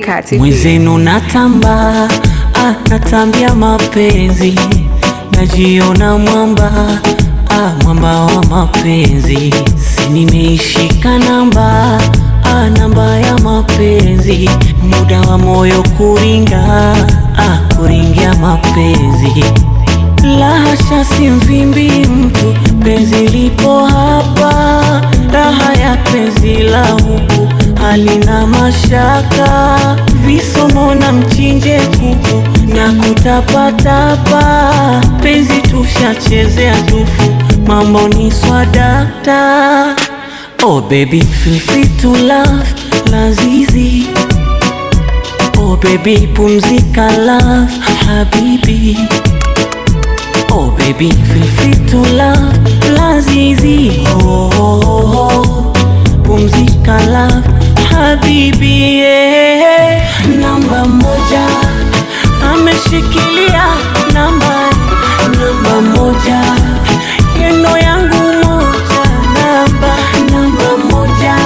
Africa TV. Mwenzenu natamba, ah, natambia mapenzi, najiona mwamba, ah, mwamba wa mapenzi, si nimeishika namba, ah, namba ya mapenzi, muda wa moyo kuringa, ah, kuringia mapenzi la hasha, si mvimbi mtu, penzi lipo hapa, raha ya penzi la huku halina mashaka, visomo na mchinje kuku na kutapatapa, penzi tushachezea tufu, mambo ni swadakta. Oh baby, feel free to love, lazizi Oh baby, pumzika love, habibi Oh baby, feel free to love, lazizi oh, oh, oh, oh. Pumzika love, habibi yeah. Namba moja ameshikilia namba namba moja yeno yangu moja namba namba moja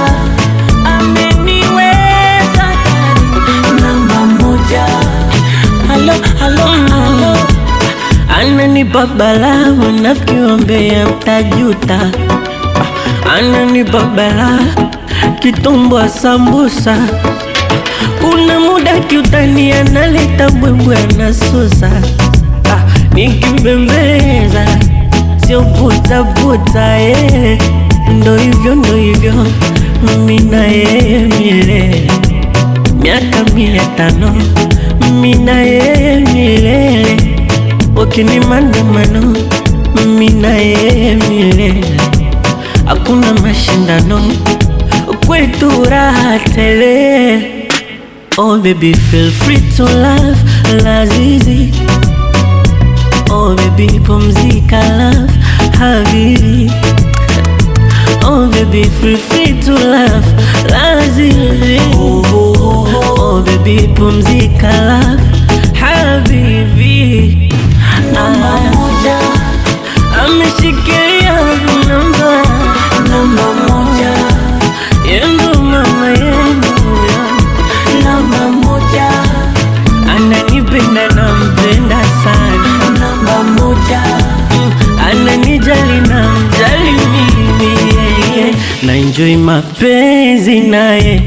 ameniweza ndani namba moja halo halo halo Ananipa balaa wanafiki wambea mtajuta, ananipa balaa kitumbwa sambusa, kuna muda kiutani analeta mbwembwe anasusa, ah, nikibembeleza sio butabuta eh. Ndo hivyo ndo hivyo mimi na yeye milele miaka mia tano mimi na yeye milele wakini maandamano mimi na yeye milele hakuna mashindano kwetu raha tele oh baby feel free to love lazizi oh baby pumzika love habibi Oh baby, feel free to laugh, lazizi. Oh baby, pumzika laugh, habibi. namba Ah, moja ameshikilia namba namba moja yangu, mama yangu, namba moja ananipenda nampenda sana, namba moja Mm, ananijali na mjali mimi, yeah, yeah. na enjoy mapenzi naye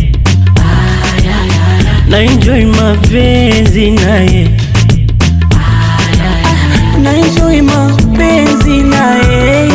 na enjoy mapenzi naye na enjoy mapenzi na yeye